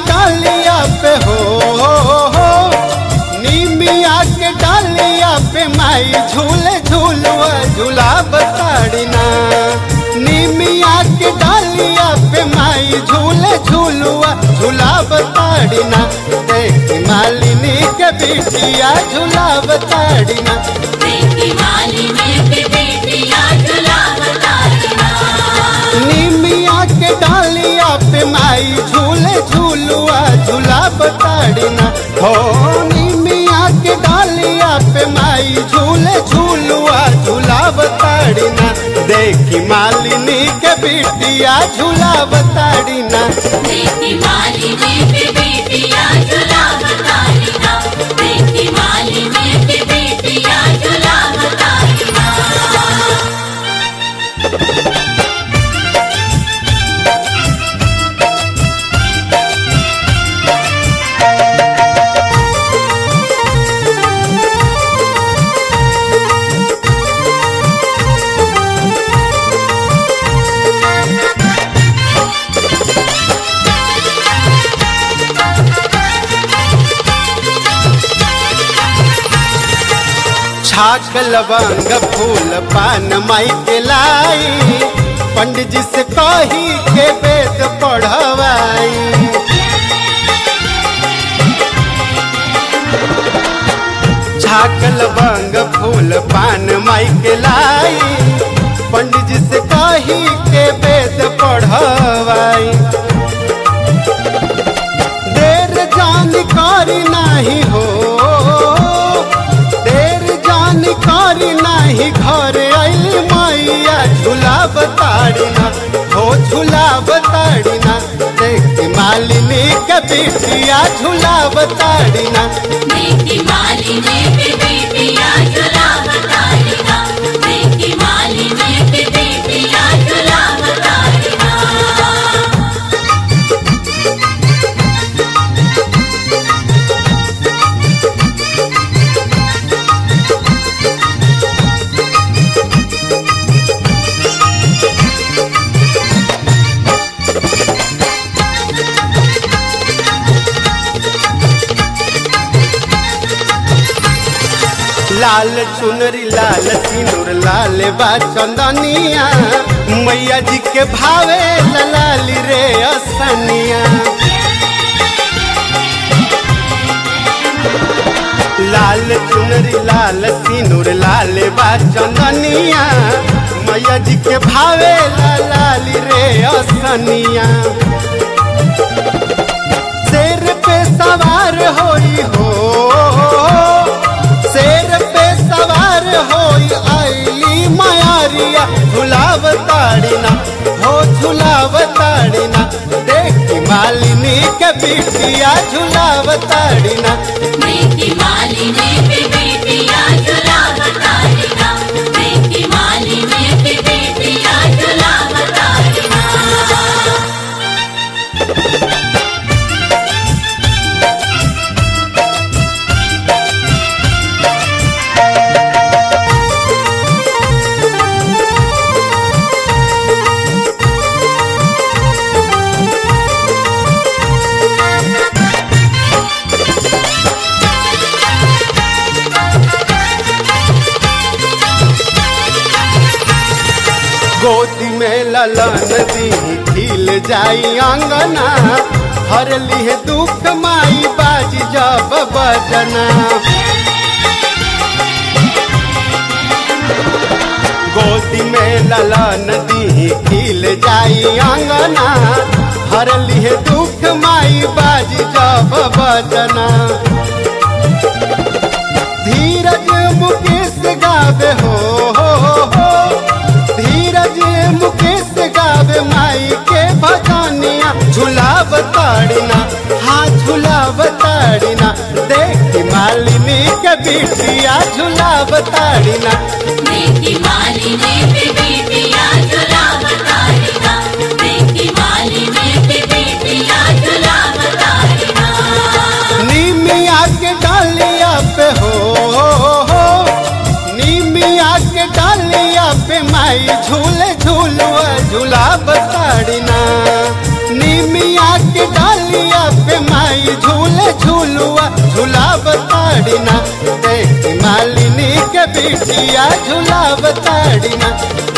डालिया पे हो निमिया के डालिया पे माई झूले झूलुआ झूला बताड़िना निमिया के डालिया पे माई झूले झूलुआ झूला बताड़िना देख मालिनी के बिटिया झूला बताड़िना देखी मालिनी की बेटिया झुलावतारिना निमिया के डालिया पे माई झूले झूलुआ झूला बताड़िना हो निमिया के डालिया पे माई झूले झूलुआ झूला बताड़िना देखी मालिनी के बिटिया झूला बताड़िना देखी मालिनी की बेटिया झुलावतारिना देखी मालिनी की बेटिया झुलावतारिना छाक लवंग फूल पान माई के लाई पंडित जी से कही के वेद पढ़वाई छाक लवंग फूल पान माई के लाई पंडित जी से कही के वेद पढ़वाई देर जानकारी नहीं हो देर जानकारी नहीं घर आइली मैया झूला बताड़िना हो झूला बताड़िना देख मालिनी के बिटिया झूला बताड़िना देखी मालिनी की बेटिया झुलावतारिना देखी मालिनी की बेटिया झुलावतारिना लाल चुनरी लाल सिनुर लाल बा चंदनिया मैया जी के भावे ललाली रे असनिया लाल चुनरी लाल सिनुर लाल बा चंदनिया मैया जी के भावे ललाली रे असनिया शेर पे सवार होई हो शेर पे सवार होई आईली मायारिया झुलाव ताड़िना हो झुलाव ताड़िना देखी मालिनी के बिटिया झुलाव ताड़िना देखी मालिनी की बेटिया झुलावतारिना देखी मालिनी की बेटिया झुलावतारिना गोदी में ललन दी खिल जाई आंगना हर लिहे दुख माई बाज जब बजना गोदी में ललन दी खिल जाई आंगना हर लिहे दुख माई बाज जब बजना धीरज मुकेश गावे हो, हो, हो धीरज मुकेश गावे माई के भजनिया झुलाव ताड़िना हाँ झुलाव ताड़िना देख मालिनी के बिटिया झुलाव ताड़िना देखी मालिनी की बेटिया झुलावतारिना देखी मालिनी की बेटिया झुलावतारिना निमिया के डालिया पे हो, हो, हो निमिया के डालिया पे माई झूले झूलुआ झूला बताड़िना निमिया के डालिया पे माई झूले झूलुआ झूलाब ताड़ीना देखी मालिनी के बिटिया झूलाब ताड़ीना